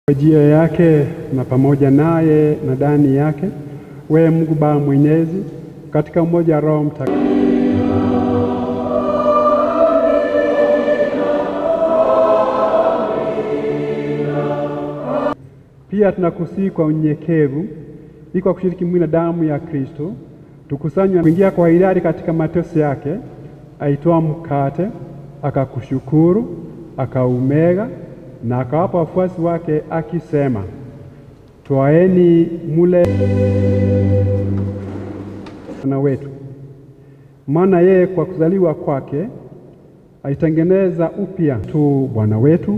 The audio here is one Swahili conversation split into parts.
kwa njia yake na pamoja naye na ndani yake, wewe Mungu Baba Mwenyezi, katika umoja wa Roho Mtakatifu. Pia tunakusihi kwa unyenyekevu, ili kwa kushiriki mwili na damu ya Kristo tukusanywe kuingia kwa hiari katika mateso yake. Aitoa mkate, akakushukuru, akaumega na akawapa wafuasi wake akisema, twaeni mule Bwana wetu, maana yeye kwa kuzaliwa kwake alitengeneza upya tu Bwana wetu.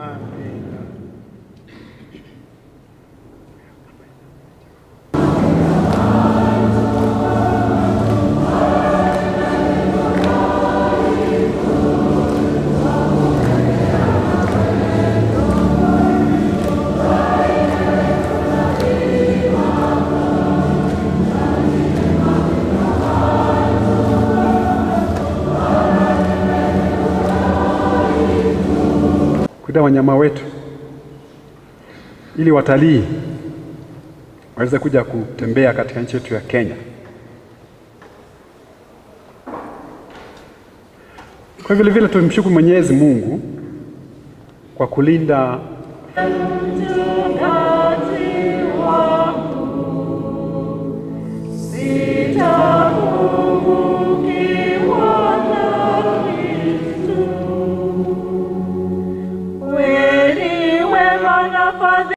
kuita wanyama wetu ili watalii waweze kuja kutembea katika nchi yetu ya Kenya. Kwa vile vile tumshukuru Mwenyezi Mungu kwa kulinda